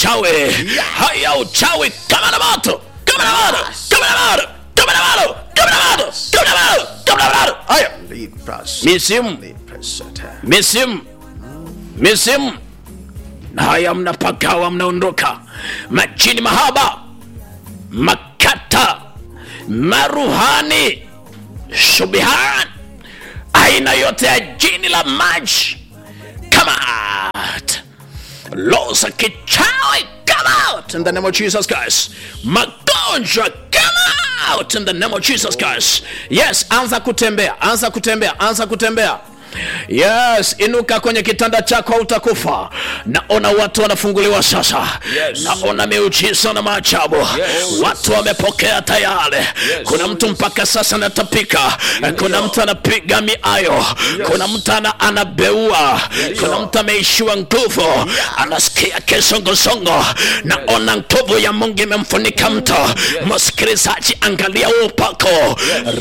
uchawi haya uchawi kama na moto kama na moto kama na moto kama na moto kama na moto kama na moto kama na moto haya Libras. misimu Librasata. misimu misimu na haya mnapagawa mnaondoka majini mahaba makata maruhani shubihan aina yote ya jini la maji come out law za kichawi come out in the name of jesus christ magonjwa come out in the name of jesus christ yes anza kutembea anza kutembea anza kutembea yes inuka kwenye kitanda chako utakufa naona watu wanafunguliwa sasa Yes. naona miujiza na maajabu watu wamepokea tayari kuna mtu mpaka sasa anatapika kuna mtu anapiga miayo kuna mtu ana, anabeua kuna mtu ameishiwa nguvu anasikia kisongosongo naona nguvu ya mungu imemfunika mtu msikilizaji angalia huo upako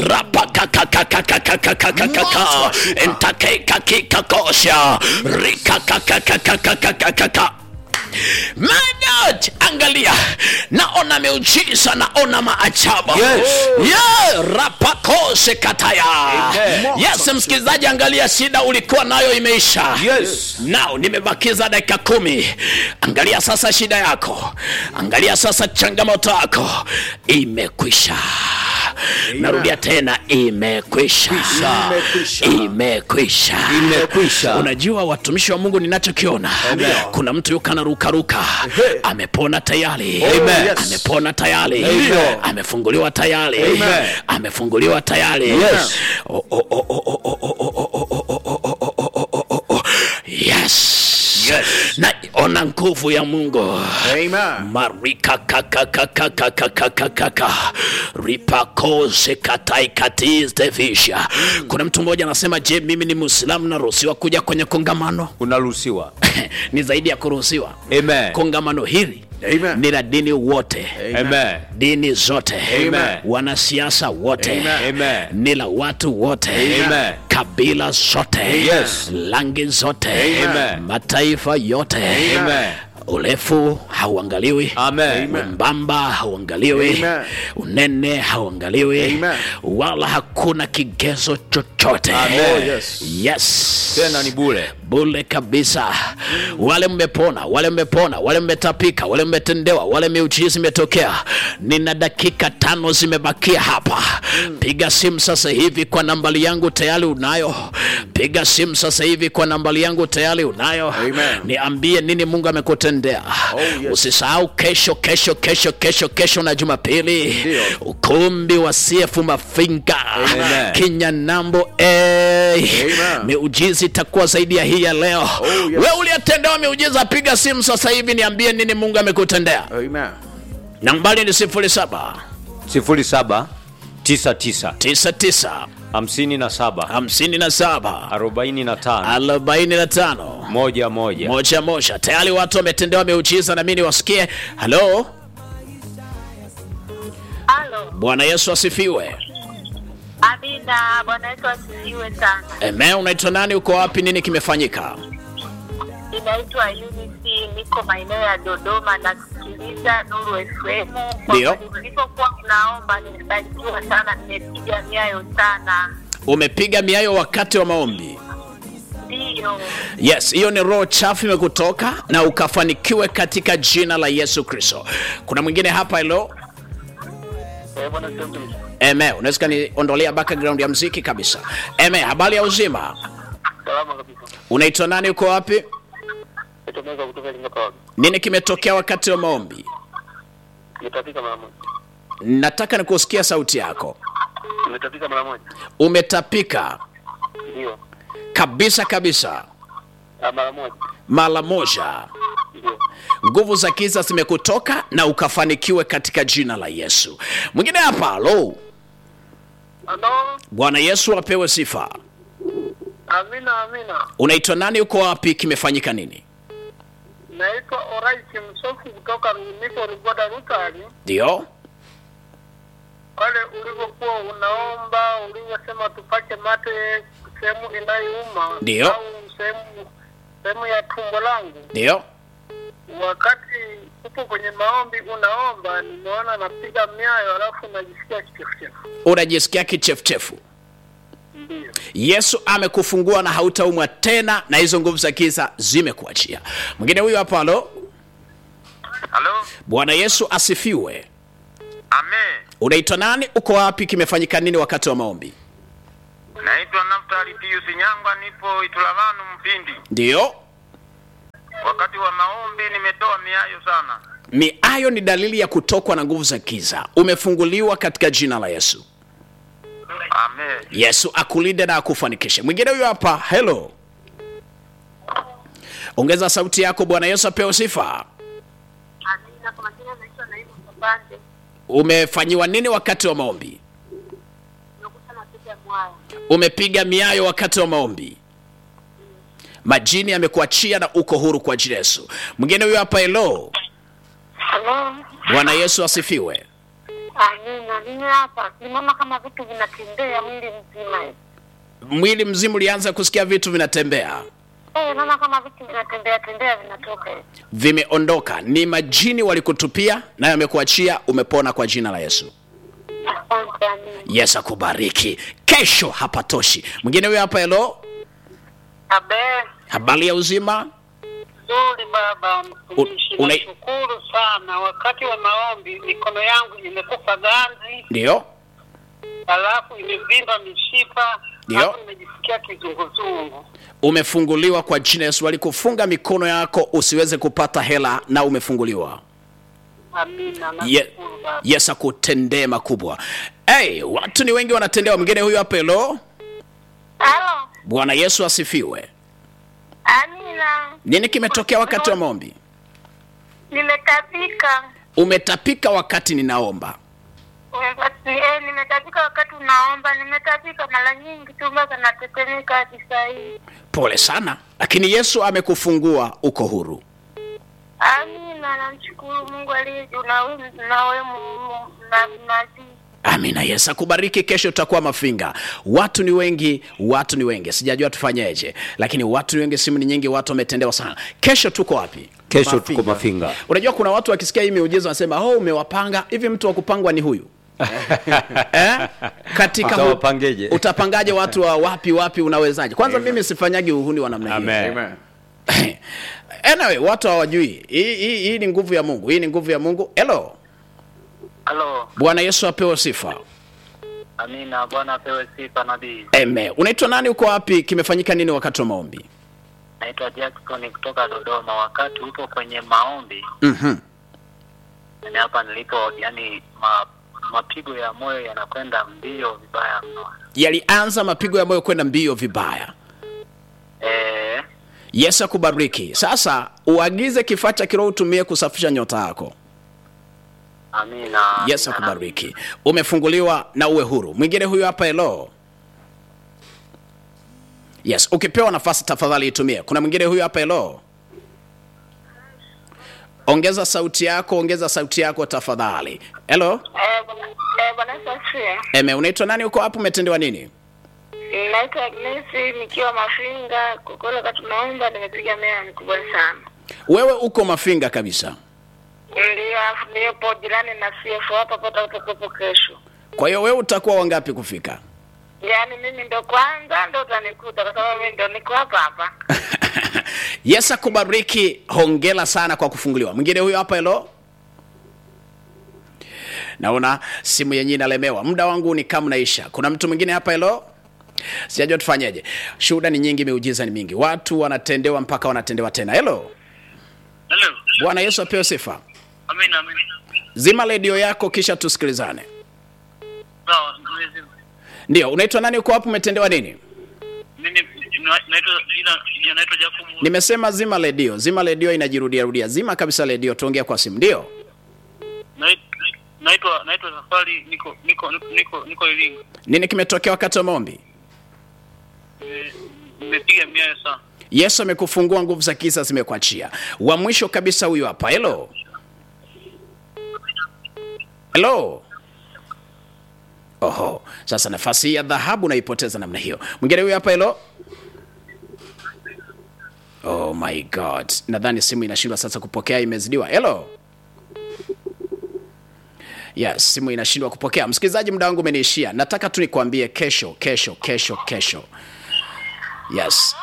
rapakakakakakakakakakaka ntakekakikakosha rikakakakakakakakaka Manaj, angalia naona miujiza naona maajabu Yes. yeah, rapakose kataya Amen. yes msikilizaji angalia shida ulikuwa nayo imeisha Yes. nao nimebakiza dakika kumi angalia sasa shida yako angalia sasa changamoto yako imekwisha narudia tena imekwisha Imekwisha. imekwisha Imekwisha. unajua watumishi wa mungu ninachokiona kuna mtu yuko anarukaruka amepona tayari Amen. Yes. amepona tayari Amen. amefunguliwa tayari Amen. amefunguliwa tayari Yes. Oh, oh, oh, oh, oh, oh, oh, oh, oh, oh, oh, oh, oh, oh, oh, oh, oh, oh. yes Yes. na ona nguvu ya mungu Amen. marika kakakakakakakakaka ripakose kataikatistevisha kuna mtu mmoja anasema je mimi ni muislamu naruhusiwa kuja kwenye kongamano unaruhusiwa ni zaidi ya kuruhusiwa Amen. kongamano hili Amen. ni la dini wote Amen. dini zote Amen. wanasiasa wote Amen. Amen. ni la watu wote Amen. kabila zote Yes. rangi zote Amen. mataifa yote Amen. urefu hauangaliwi Amen. mwembamba hauangaliwi Amen. unene hauangaliwi Amen. wala hakuna kigezo chochote Amen. Oh, yes. yes tena ni bule bule kabisa wale mmepona wale mmepona wale mmetapika wale mmetendewa wale miujiza imetokea nina dakika tano zimebakia hapa piga simu sasa hivi kwa nambari yangu tayari unayo piga simu sasa hivi kwa nambari yangu tayari unayo Amen. niambie nini mungu amekutendea Oh, yes. usisahau kesho kesho kesho kesho kesho na jumapili Ndio. ukumbi wa cf mafinga Amen. kinyanambo hey. Amen. miujiza itakuwa zaidi ya hii ya leo Oh, yes. we uliyetendewa miujiza piga simu sasa hivi niambie nini mungu amekutendea Amen. nambari ni 07 sifuri saba tisa tisa 99 hamsini na saba 57 arobaini na tano 45 moja moja moja moja tayari watu wametendewa miujiza na mi niwasikie halo Halo, bwana yesu asifiwe Amina. Bwana Yesu asifiwe sana. eme unaitwa nani uko wapi nini kimefanyika Ninaitwa Unity, niko maeneo ya Dodoma na kusikiliza Nuru FM. Kwa Ndio. kweli Nilipokuwa mnaomba nimebarikiwa sana, nimepiga miayo sana. umepiga miayo wakati wa maombi Ndiyo, yes hiyo ni roho chafu imekutoka na ukafanikiwe katika jina la yesu kristo kuna mwingine hapa hilo eme unaweza kaniondolea background ya mziki kabisa eme habari ya uzima Salama kabisa. unaitwa nani uko wapi Nitomeka kutoka Lingapa. nini kimetokea wakati wa maombi Nimetapika mara moja. nataka nikusikia sauti yako Nimetapika mara moja. umetapika Ndio. kabisa kabisa Ah, mara moja. mara moja Ndio. nguvu za giza zimekutoka na ukafanikiwe katika jina la yesu mwingine hapa lo Halo. bwana yesu apewe sifa Amina, amina. unaitwa nani uko wapi kimefanyika nini Naitwa Oraisi Msofu kutoka Rumiso Rigoda Rutari. ndio Pale ulivyokuwa unaomba, ulivyosema tupake mate sehemu inayouma Ndio. au sehemu sehemu ya tumbo langu, ndio wakati upo kwenye maombi unaomba, nimeona napiga miayo alafu najisikia kichefuchefu. unajisikia kichefuchefu Ndio. yesu amekufungua na hautaumwa tena na hizo nguvu za giza zimekuachia mwingine huyu hapa halo Halo, bwana yesu asifiwe amen. unaitwa nani uko wapi kimefanyika nini wakati wa maombi Naitwa Naftali Pius Nyangwa, nipo Itulavanu Mpindi. ndiyo Wakati wa maombi nimetoa miayo sana. miayo ni dalili ya kutokwa na nguvu za giza umefunguliwa katika jina la yesu Amen. yesu akulinde na akufanikishe mwingine huyo hapa helo ongeza sauti yako bwana yesu apewe sifa Amina. Kwa majina naitwa Naibu Kabande, umefanyiwa nini wakati wa maombi nimekuta napiga mwaya. umepiga miayo wakati wa maombi majini yamekuachia na uko huru kwa ajili ya yesu mwingine huyo hapa helo Halo. bwana yesu asifiwe Amina. Mimi hapa nimeona kama vitu vinatembea mwili mzima. mwili mzima ulianza kusikia vitu vinatembea Eh, naona kama vitu vinatembea tembea vinatoka hivi. vimeondoka ni majini walikutupia na yamekuachia umepona kwa jina la yesu Asante. Amina. yesu akubariki kesho hapatoshi mwingine huyo hapa helo Abe, habari ya uzima nzuri baba mtumishi, una- nashukuru sana. Wakati wa maombi mikono yangu imekufa ganzi, ndio alafu imevimba mishipa, Ndio. alafu nimejisikia kizunguzungu. umefunguliwa kwa jina yesu walikufunga mikono yako usiweze kupata hela na umefunguliwa Amina, Ye, nashukuru baba. yesu akutendee makubwa hey, watu ni wengi wanatendewa mwingine huyu hapa helo Halo. bwana yesu asifiwe Amina. nini kimetokea wakati wa maombi Nimetapika. umetapika wakati ninaomba Wakati- Eh, nimetapika wakati unaomba, nimetapika mara nyingi tu mpaka natetemeka hadi saa hii. pole sana lakini yesu amekufungua uko huru Amina, namshukuru Mungu aliye juu na wewe na wewe Mungu na nabii. amina yesu akubariki kesho utakuwa mafinga watu ni wengi watu ni wengi sijajua tufanyeje lakini watu ni wengi simu ni nyingi watu wametendewa sana kesho tuko wapi kesho tuko mafinga unajua kuna watu wakisikia hii miujiza wanasema oh umewapanga hivi mtu wa kupangwa ni huyu eh? katika hu- Utawapangeje? utapangaje watu wa wapi wapi unawezaje kwanza mimi sifanyagi uhuni wa namna hiyo Amen. anyway watu hawajui hii, hii, hii ni nguvu ya mungu hii ni nguvu ya mungu hello Halo, bwana yesu apewe sifa amina. Bwana apewe sifa nabii. Amen. unaitwa nani uko wapi kimefanyika nini wakati wa maombi Naitwa Jackson kutoka Dodoma. Wakati upo kwenye maombi, mm-hmm. yani hapa nilipo, yani ma, mapigo ya moyo yanakwenda mbio vibaya mno. yalianza mapigo ya moyo kwenda mbio vibaya Eh, yesu akubariki sasa uagize kifaa cha kiroho utumie kusafisha nyota yako amina. yesu amina, akubariki umefunguliwa na uwe huru mwingine huyu hapa elo yes ukipewa nafasi tafadhali itumie kuna mwingine huyu hapa elo ongeza sauti yako ongeza sauti yako tafadhali elo Eh, bwana- eh, Bwana Yesu asifiwe. eme unaitwa nani uko hapo umetendewa nini Naitwa Agnesi nikiwa Mafinga. Kwa kweli wakati tunaomba nimepiga mea mikubwa sana. wewe uko mafinga kabisa Ndio, alafu nipo jirani na CF hapa pata utakuwepo kesho. kwa hiyo wewe utakuwa wangapi kufika Yaani mimi ndo kwanza ndo utanikuta kwa sababu mimi ndo niko hapa hapa. yesu akubariki hongela sana kwa kufunguliwa mwingine huyo hapa elo naona simu yenyewe inalemewa muda wangu ni kama naisha kuna mtu mwingine hapa elo sijajua tufanyeje shuhuda ni nyingi miujiza ni mingi watu wanatendewa mpaka wanatendewa tena helo Hello. bwana yesu apewe sifa Amina, amina. zima redio yako kisha tusikilizane Sawa, nimezima. ndio unaitwa nani uko hapo umetendewa nini Mimi naitwa jina naitwa Jacob. nimesema zima redio zima redio inajirudia rudia zima kabisa redio tuongea kwa simu ndio Naitwa naitwa Safari niko niko niko niko Iringa. nini kimetokea wakati wa maombi Nimepiga miayo sana. yesu amekufungua nguvu za kisa zimekuachia wa mwisho kabisa huyu hapa helo helo oho sasa nafasi hii ya dhahabu naipoteza namna hiyo mwingine huyu hapa helo oh my god nadhani simu inashindwa sasa kupokea imezidiwa hello yes simu inashindwa kupokea msikilizaji muda wangu umeniishia nataka tu nikwambie kesho kesho kesho kesho yes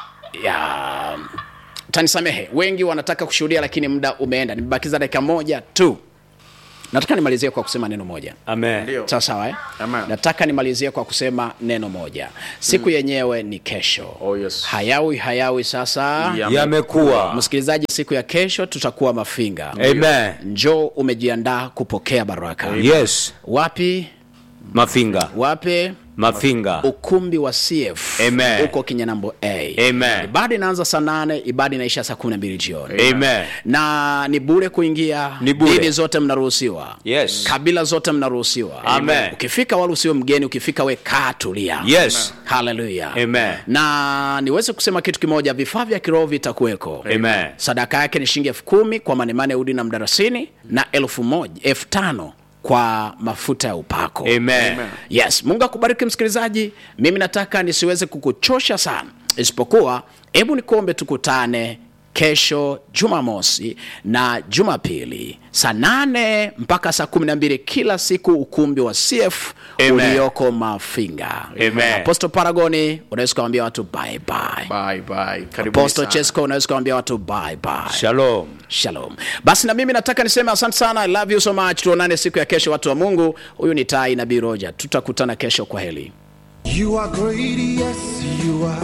ya tanisamehe wengi wanataka kushuhudia lakini muda umeenda nimebakiza dakika moja tu nataka nimalizie kwa kusema neno moja Amen. Ndio. sawa sawa eh? Amen. nataka nimalizie kwa kusema neno moja siku yenyewe ni kesho Oh, yes. hayawi hayawi sasa Yeah. Yamekuwa. msikilizaji siku ya kesho tutakuwa mafinga Amen. njoo umejiandaa kupokea baraka Yes. wapi Mafinga. wapi Mafinga. ukumbi wa cf Amen. huko kinyanambo a Amen. ibada inaanza saa nane ibada inaisha saa kumi na mbili jioni Amen. na ni bure kuingia Ni bure. dini zote mnaruhusiwa Yes. kabila zote mnaruhusiwa Amen. ukifika wala usio mgeni ukifika we kaa tulia Yes. haleluya Amen. na niweze kusema kitu kimoja vifaa vya kiroho vitakuweko Amen. sadaka yake ni shilingi elfu kumi kwa manemane udi na mdarasini na elfu moja elfu tano kwa mafuta ya upako Amen. yes mungu akubariki msikilizaji mimi nataka nisiweze kukuchosha sana isipokuwa hebu nikuombe tukutane kesho jumamosi na jumapili saa nane mpaka saa kumi na mbili kila siku ukumbi wa cf Amen. ulioko mafinga Amen. aposto paragoni unaweza ukawambia watu bye bye Bye, bye. Karibuni aposto sana. chesco unaweza ukawambia watu bye bye Shalom. shalom basi na mimi nataka niseme asante sana I love you so much tuonane siku ya kesho watu wa mungu huyu ni tai nabii roja tutakutana kesho kwa heli You are great, yes, you are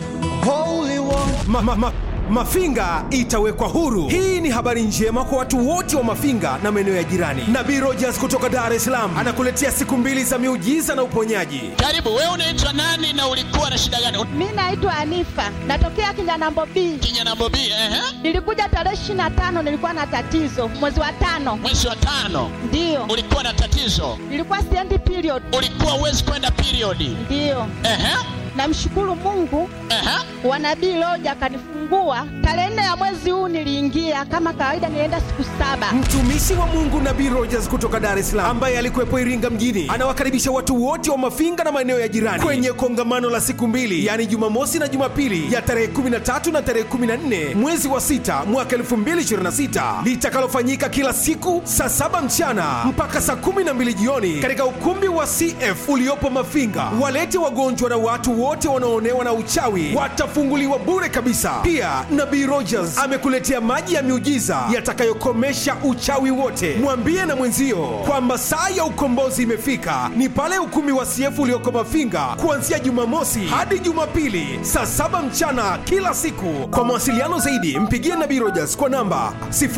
holy one. ma, ma, ma, Mafinga itawekwa huru. Hii ni habari njema kwa watu wote wa Mafinga na maeneo ya jirani. Nabii Rogers kutoka Dar es Salaam anakuletea siku mbili za miujiza na uponyaji. Karibu, wewe unaitwa nani na ulikuwa na shida gani? Mi naitwa Anifa, natokea Kinyanambo B. Kinyanambo B, ehe. Nilikuja tarehe ishirini na tano, nilikuwa na tatizo mwezi wa tano, Mwezi wa tano ndiyo ulikuwa na tatizo, nilikuwa siendi period, ulikuwa uwezi kwenda periodi. ndiyo. Ehe, Namshukuru Mungu ehe. wa nabii Loja akanifungua tarehe nne ya mwezi huu. Niliingia kama kawaida, nilienda siku saba. Mtumishi wa Mungu Nabii Rogers kutoka Dar es Salaam ambaye alikuwepo Iringa mjini anawakaribisha watu wote wa Mafinga na maeneo ya jirani kwenye kongamano la siku mbili, yaani Jumamosi na Jumapili ya tarehe 13 na tarehe 14 mwezi wa sita mwaka 2026 litakalofanyika kila siku saa saba mchana mpaka saa 12 jioni katika ukumbi wa CF uliopo Mafinga. Walete wagonjwa na watu wote wanaoonewa na uchawi watafunguliwa bure kabisa. Pia Nabii Rogers amekuletea maji ya miujiza yatakayokomesha uchawi wote. Mwambie na mwenzio kwamba saa ya ukombozi imefika, ni pale ukumbi wa CF ulioko Mafinga kuanzia Jumamosi hadi Jumapili saa saba mchana kila siku. Kwa mawasiliano zaidi, mpigie Nabii Rogers kwa namba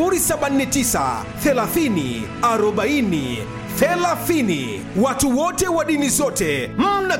079 30 40 30. Watu wote wa dini zote mna